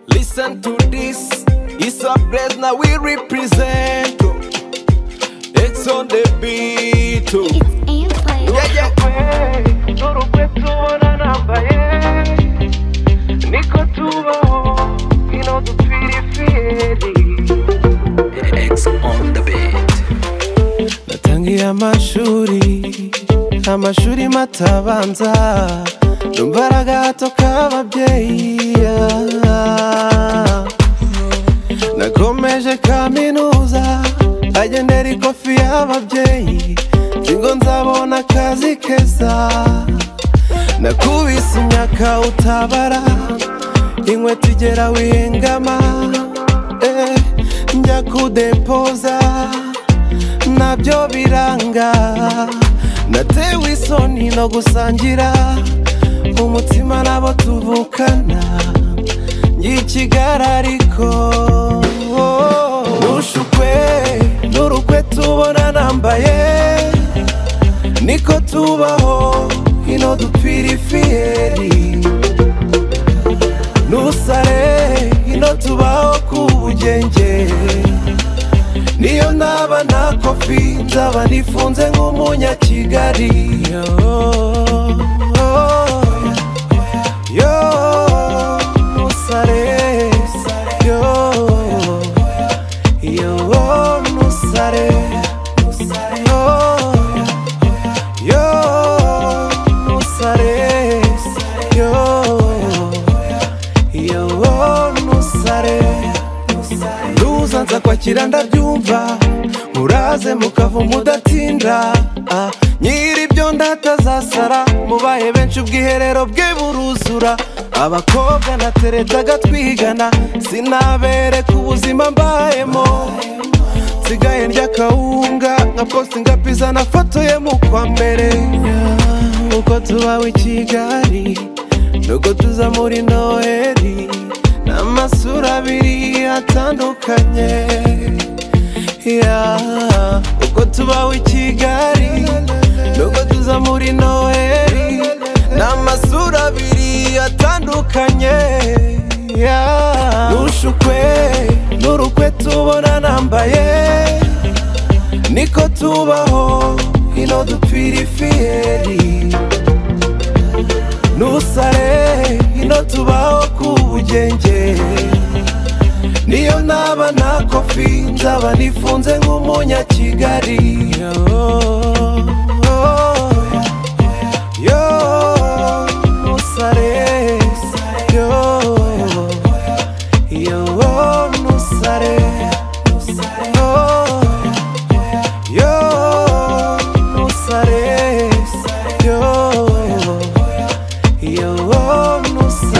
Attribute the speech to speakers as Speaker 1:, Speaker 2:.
Speaker 1: listen to this. It's a place now we represent. It's on the beat. Yeah, yeah.
Speaker 2: Zuru kwe tubona nambaye niko tubaho ino dupfira iferi
Speaker 3: X on the beat.
Speaker 1: natangiye amashuri amashuri matabanza numva ari agahato k'ababyeyi yeah. nakomeje kaminuza agendera ikofi y'ababyeyi ngo nzabona akazi keza nakubise imyaka utabara inkweto igera wihengama eh, njya kudepoza nabyo biranga natewe isoni no gusangira umutima n'abo tuvukana ngikigara ariko nushukwe n'urukwe tubona nambaye niko tubaho ino dupfira ifiyeri nusare ino tubaho ku bugenge niyo naba nta kofi nzaba nifunze nk'umunyakigali yo nusare yo yo nusare yo yo nusare yo yo nusare ruza nza kwakira ndabyumva muraze mukava mudatinda ah, nyiri ibyo ndatazasara mubaye benshi ubwiherero bwe buruzura abakobwa nateredaga twigana sinabere ku buzima mbayemo nsigaye ndya kawunga nka postinga piza nafotoye mu kwa mbere Yeah, uko tubawe i kigali nuko tuza muri noheri n'amasura abiri atandukanye Yeah, uko tubawe i kigali nuko tuza muri noheri n'amasura abiri atandukanye Yeah, nushukwe n'urukwe tubona nambaye niko tubaho ino dupfira ifiyeri nusare ino tubaho ku bugenge niyo naba nta kofi nzaba nifunze nk'umunyakigali yo nusare yo yo nusare yo Yo, nusare, yo, yo, nusare.